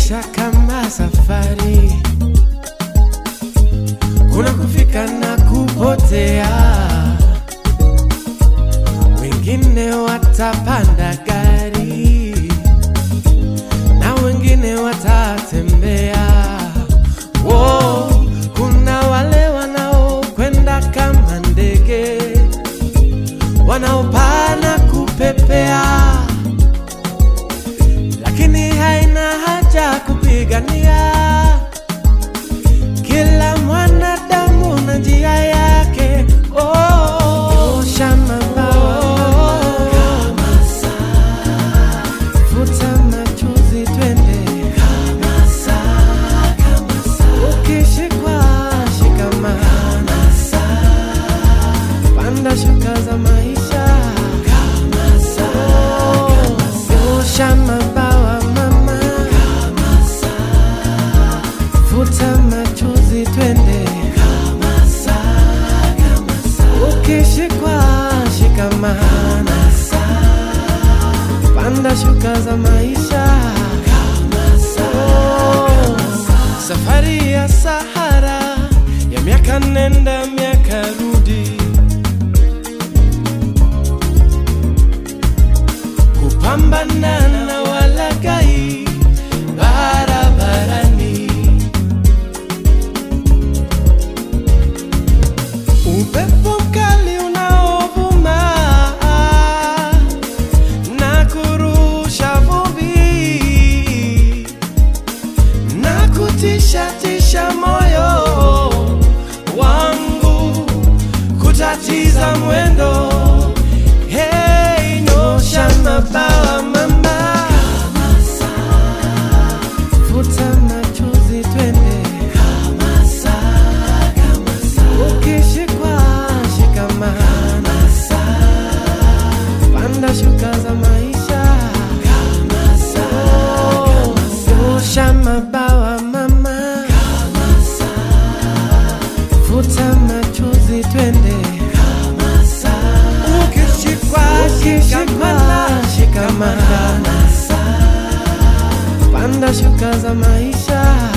maisha kama safari, kuna kufika na kupotea. Wengine watapanda gari na wengine watatembea. Wo, kuna wale wanaokwenda kama ndege wanaopaa na kupepea lakini haina haja kupigania. Kila mwanadamu na njia yake. Oh, osha mabawa kama saa, futa machozi, twende kama saa, kama saa. Ukishikwa shikamana saa, panda shuka za maisha kama saa, kama saa. Osha mabawa mama kama saa, futa machozi, twende kama saa, kama saa. Ukishikwa shikamana saa, panda shuka za maisha kama saa, kama saa. Safari ya Sahara ya miaka nenda miaka rudi kupambana na walagai barabarani. Upepo mkali unaovuma na kurusha vumbi na kutisha tisha moyo wangu kutatiza mwendo hey, nyosha mabawa mama kama saa, futa machozi twende kama saa, kama saa. Ukishikwa shikamana saa, panda shuka za maisha kama saa, kama saa. Nyosha mabawa mama kama saa, futa machozi twende kama saa. Ukishikwa shikamana shikamana saa, panda shuka za maisha